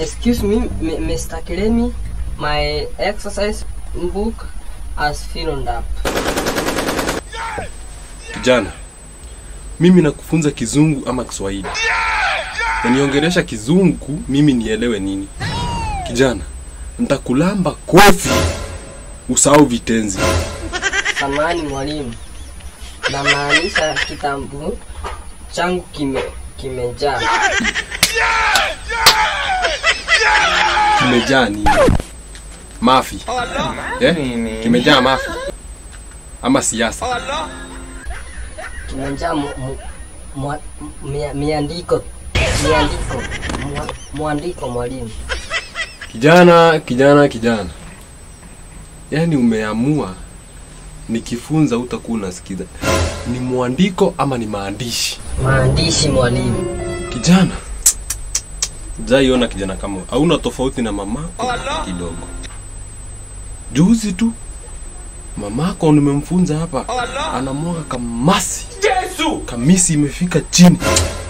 Excuse me, M- Mr. Kilemi. My exercise book has filled up. Kijana, mimi nakufunza kizungu ama Kiswahili? Uniongelesha kizungu, mimi nielewe nini? Kijana, nitakulamba kofi usahau vitenzi. Samani mwalimu, namaanisha kitabu changu kime kimejaa. Kimejaa nini? Mafi eh? Kimejaa mafi ama siasa? Kimejaa mu, mu, mwa- mia- miandiko miandiko mwa- mwandiko mwalimu. Kijana, kijana, kijana, yaani umeamua nikifunza utakuwa unasikiza ni mwandiko ama ni maandishi? Maandishi mwalimu. Kijana, jaiona kijana kama wewe. hauna tofauti na mamako kidogo. Juzi tu mamako nimemfunza hapa, anamwaga kamasi, kamisi imefika chini.